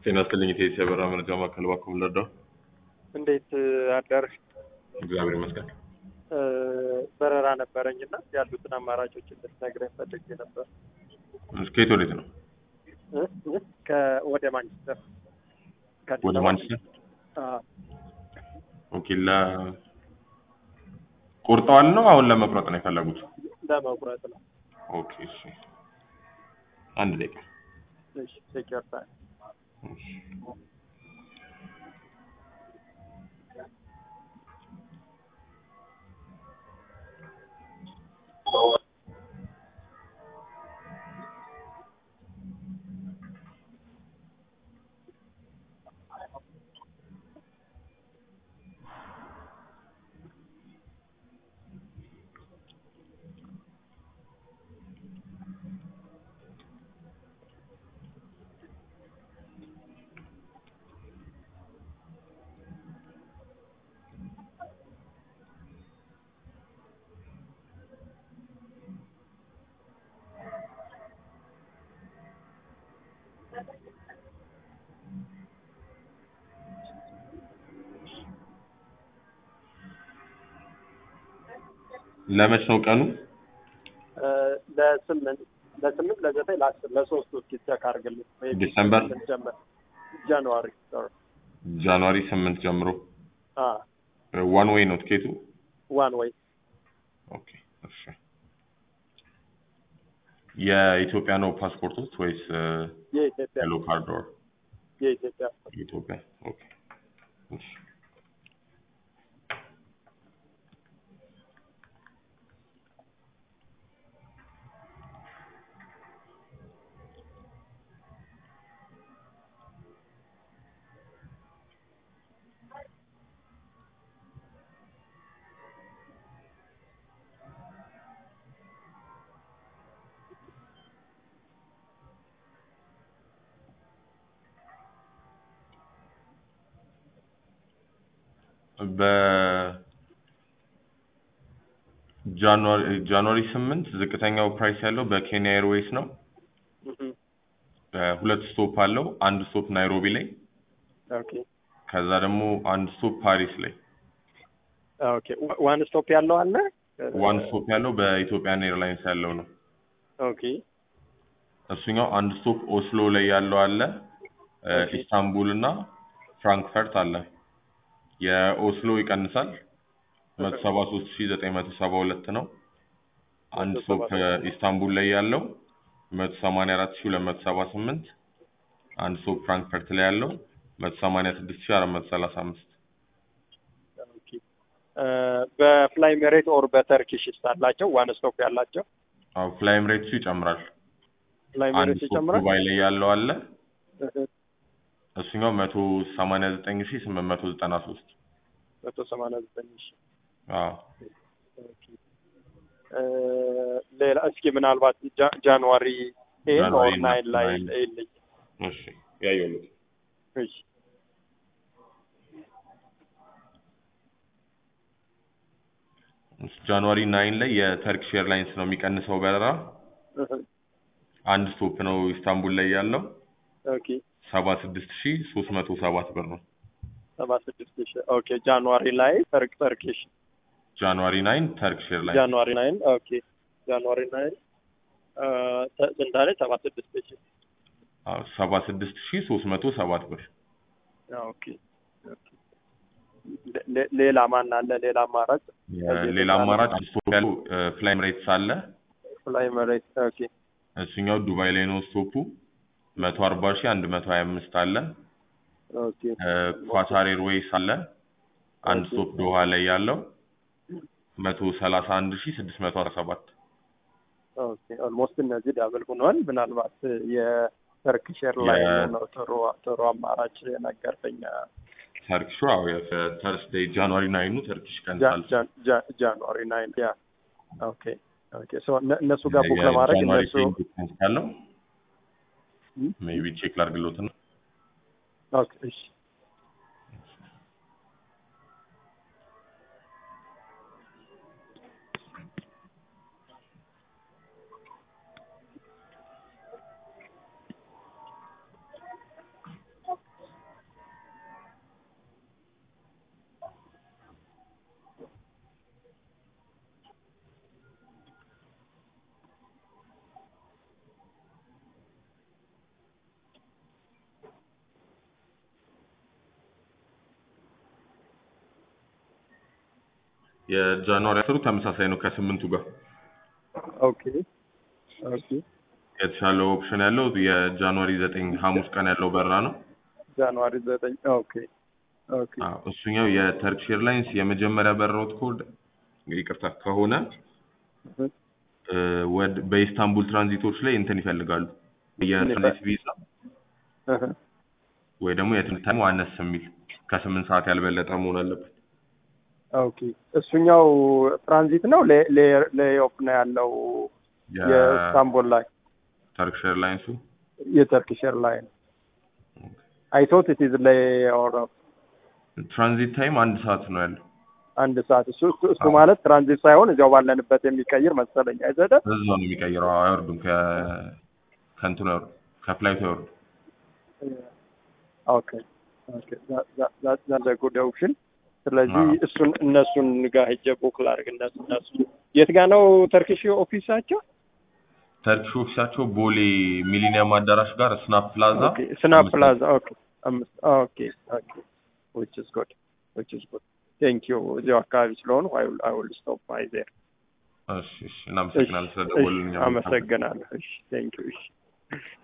ጤና ይስጥልኝ የኢትዮ የበራ መረጃ ማዕከል እባክዎ ልርዳው? እንዴት አደርሽ? እግዚአብሔር ይመስገን። በረራ ነበረኝ እና ያሉትን አማራጮች እንድትነግረኝ ፈልጌ ነበር። ከየት ወዴት ነው? እ? እ? ከ- ወደ ማንቸስተር ከአዲስ ወደ አበባ? ማንቸስተር? አዎ። ኦኬ ለ ቆርጠዋል ነው አሁን ለመቁረጥ ነው የፈለጉት? ለመቁረጥ ነው። ኦኬ እሺ። አንድ ደቂቃ እሺ ሴኪር ታይም እሺ። ለመች ነው ቀኑ? እ፣ ለስምንት ለስምንት ለዘጠኝ ለአስር ለሶስቱ እስኪ ቼክ አድርግልኝ። ወይ ዲሰምበር? ጀመር ጃንዋሪ ሶሪ ጃንዋሪ ስምንት ጀምሮ አ ዋን ዌይ ነው ትኬቱ? ዋን ወይ ኦኬ እሺ። የኢትዮጵያ ነው ፓስፖርቶች ወይስ የኢትዮጵያ ሄሎ ካርድ ኦር የኢትዮጵያ የኢትዮጵያ? ኦኬ እሺ። በጃንዋሪ ጃንዋሪ ስምንት ዝቅተኛው ፕራይስ ያለው በኬንያ ኤርዌይስ ነው። እህ፣ ሁለት ስቶፕ አለው። አንድ ስቶፕ ናይሮቢ ላይ፣ ኦኬ ከዛ ደግሞ አንድ ስቶፕ ፓሪስ ላይ። ኦኬ ዋ- ዋን ስቶፕ ያለው አለ ዋን ስቶፕ ያለው በኢትዮጵያን ኤርላይንስ ያለው ነው። ኦኬ እሱኛው አንድ ስቶፕ ኦስሎ ላይ ያለው አለ። እ፣ ኦኬ። ኢስታንቡል እና ፍራንክፈርት አለ። የኦስሎ ይቀንሳል። መቶ ሰባ ሶስት ሺ ዘጠኝ መቶ ሰባ ሁለት ነው። አንድ መቶ ስቶፕ ሰባ ሶስት ኢስታንቡል ላይ ያለው መቶ ሰማንያ አራት ሺ ሁለት መቶ ሰባ ስምንት አንድ ስቶፕ ፍራንክፈርት ላይ ያለው መቶ ሰማንያ ስድስት ሺ አራት መቶ ሰላሳ አምስት ኦኬ እ፣ በፍላይ ሜሬት ኦር በተርኪሽ አላቸው ዋን ስቶፕ ያላቸው አዎ ፍላይም ሬትሱ ይጨምራል። ፍላይ አንድ ሜሬት ስቶፕ ይጨምራል ዱባይ ላይ ያለው አለ። እህ፣ እሱኛው መቶ ሰማንያ ዘጠኝ ሺ ስምንት መቶ ዘጠና ሶስት መቶ ሰማንያ ዘጠኝ ሺ አዎ ኦኬ እ፣ ሌላ እስኪ ምናልባት ጃ- ጃንዋሪ ኤን ጃንዋሪ ኦር ናይን ላይ ናይን። ይልኝ እሺ ያየሁት እሺ ጃንዋሪ ናይን ላይ የተርኪሽ ኤርላይንስ ነው የሚቀንሰው በረራ እህ፣ አንድ ስቶፕ ነው ኢስታንቡል ላይ ያለው ኦኬ ሰባ ስድስት ሺ ሶስት መቶ ሰባት ብር ነው። ሰባ ስድስት ሺ ኦኬ ጃንዋሪ ላይ ተርክ ተርኪሽ ጃንዋሪ ናይን ተርኪሽ ኤርላይንስ ጃንዋሪ ናይን ኦኬ ጃንዋሪ ናይን እ፣ ተ- ስንት አለኝ ሰባ ስድስት ሺ ሰባ ስድስት ሺ ሶስት መቶ ሰባት ብር ኦኬ ኦኬ። ሌ- ሌ- ሌላ ማን አለ? ሌላ አማራጭ ሌላ አማራጭ አንድ ስቶፕ ያለው ፍላይም ሬትስ አለ። ፍላይ መሬት ኦኬ እሱኛው ዱባይ ላይ ነው ስቶፑ መቶ አርባ ሺ አንድ መቶ ሀያ አምስት አለ። ኦኬ ኳታር ኤርዌይስ አለ አንድ ኦኬ። ስቶፕ ዶሃ ላይ ያለው መቶ ሰላሳ አንድ ሺ ስድስት መቶ አስራ ሰባት ኦኬ ኦልሞስት እነዚህ ዳብል ሆኗል። ምናልባት የተርኪሽ ኤርላይን የ- ነው ጥሩ ጥሩ አማራጭ ነገርከኝ። ተርኪሹ አዎ ተርስዴይ ጃንዋሪ ናይኑ ተርኪሽ ጃ- ቀንሳል። ጃ- ጃ- ጃንዋሪ ናይን ያ ኦኬ ኦኬ ሶ እነ- እነሱ ጋር ቡክ ለማድረግ የጃንዋሪ እነሱ ቴን ዲስካውንት ካለው ም? ሜይ ቢ ቼክ ላድርግሎት ነው። ኦኬ እሺ የጃንዋሪ አስሩ ተመሳሳይ ነው ከስምንቱ ጋር ኦኬ ኦኬ የተሻለ ኦፕሽን ያለው የጃንዋሪ ዘጠኝ ሐሙስ ቀን ያለው በረራ ነው። ጃንዋሪ ዘጠኝ ኦኬ ኦኬ አዎ፣ እሱኛው የተርኪሽ ኤርላይንስ የመጀመሪያ በረራዎት ኮድ ይቅርታ ከሆነ እህ፣ እ፣ ወድ በኢስታንቡል ትራንዚቶች ላይ እንትን ይፈልጋሉ የትራንዚት ቪዛ እህ። ወይ ደግሞ የትምህርት ታይሙ አነስ የሚል ከስምንት ሰዓት ያልበለጠ መሆን አለበት። ኦኬ እሱኛው ትራንዚት ነው ሌ- ሌ- ሌኦፍ ነው ያለው የኢስታንቡል ላይ የተርኪሽ ኤርላይንሱ የተርኪሽ ኤርላይን አይ ቶት ኢት ኢዝ ሌይ ኦር ትራንዚት ታይም አንድ ሰዓት ነው ያለው። አንድ ሰዓት እሱ እሱ- እሱ ማለት ትራንዚት ሳይሆን እዚያው ባለንበት የሚቀይር መሰለኝ አይዘደ እዛው ነው የሚቀይረው። አይወርዱም ከ ከእንትኑ አይወርዱም ከፍላይቱ አይወርዱም። ኦኬ ኦኬ ዛት ጉድ ኦፕሽን ስለዚህ አዎ። እሱን እነሱን ጋር ሄጄ ቡክ ላድርግ እነሱ እነሱ የት ጋር ነው ተርኪሽ ኦፊሳቸው ተርኪሽ ኦፊሳቸው ቦሌ ሚሊኒየም አዳራሽ ጋር ስናፕ ፕላዛ ኦኬ ስናፕ አምስት ፕላዛ ኦኬ አምስት ኦኬ ኦኬ ዊች ኢዝ ጉድ ዊች ኢዝ ጉድ ቴንክ ዩ እዚያው አካባቢ ስለሆኑ አይ ዊል አይ ዊል ስቶፕ ባይ ዜር እሺ፣ እሺ እናመሰግናለን ስለደወሉልኝ። አመሰግናለሁ እሺ ቴንክ ዩ እሺ